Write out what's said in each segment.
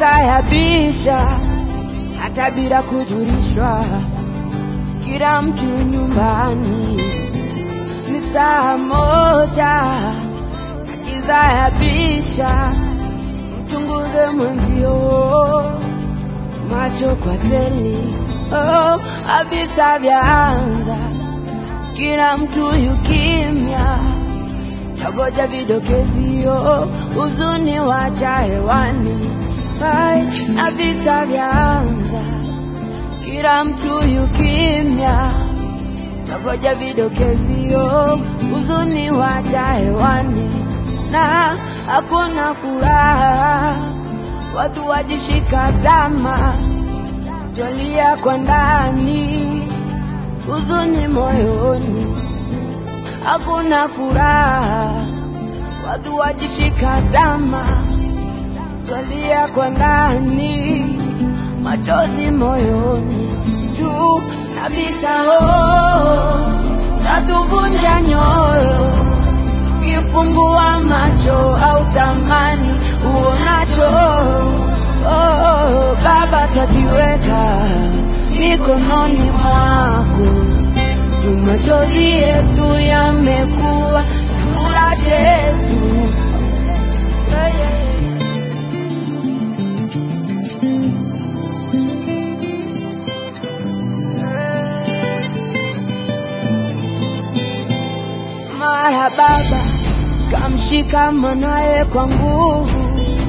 giza yabisha hata bila kujulishwa, kila mtu nyumbani ni saa moja na giza yabisha, mchunguze mwenzio macho kwa teli. Oh, avisa vyaanza, kila mtu yukimya, tagoja vidokezio, huzuni wacha hewani. Hai, na visa vyaanza, kila mtu yukimya, tagoja vidokezio, huzuni wacha hewani, na hakuna furaha, watu wajishika tama, twalia kwa ndani, huzuni moyoni, hakuna furaha, watu wajishika tama, twalia kwa ndani, machozi moyoni, juu na visao natuvunja nyoyo, kifungua macho au tamani uonacho. Oh, Baba, twajiweka mikononi mwako, tu machozi yetu yamekuwa chakula chetu. Yeah, yeah, yeah. Mara baba kamshika mwanaye kwa nguvu,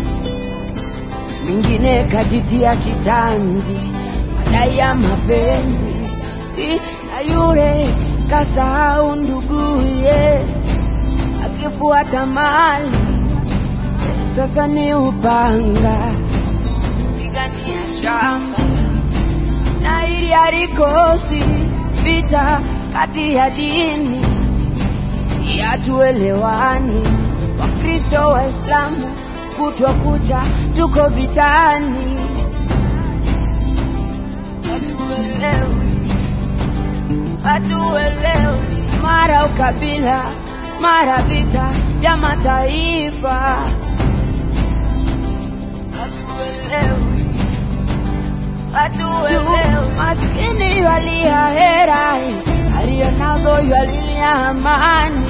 mwingine kajitia kitanzi, madai ya mapenzi, I- na yule kasahau nduguye, akifuata mali, sasa ni upanga pigania shamba na ili halikosi vita kati ya dini hatuelewani. Wakristo Waislamu kutwa kucha tuko vitani, hatuelewi, hatuelewi, mara ukabila, mara vita vya mataifa, hatuelewi, hatuelewi. Maskini ywalia hera, aliyo nazo ywalia amani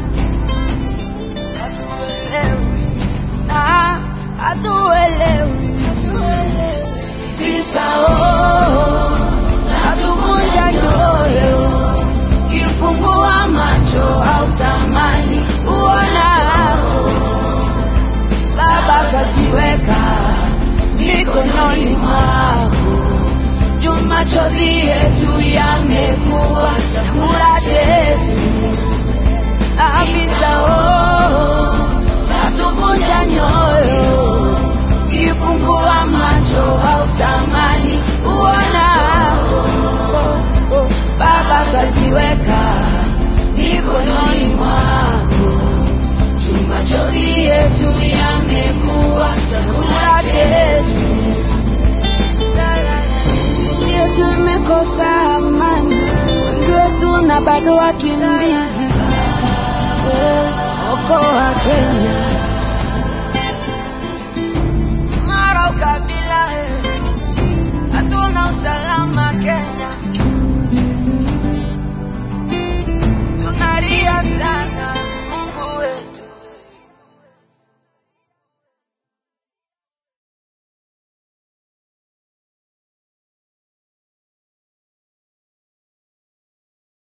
hatuelewi na hatuelewi visao natuvunja nyoyo kifungua macho au tamani uonacho baba kajiweka mikononi mwako juu machozi yetu yamekuwa chakula chetu afisa oh, zatuvunja nyoyo, kifungua macho au tamani uonacho. Oh, oh, Baba kajiweka mikononi mwako, juu machozi yetu yamekuwa chakula chetu. Ndio tumekosa amani, wengi wetu na bado wakina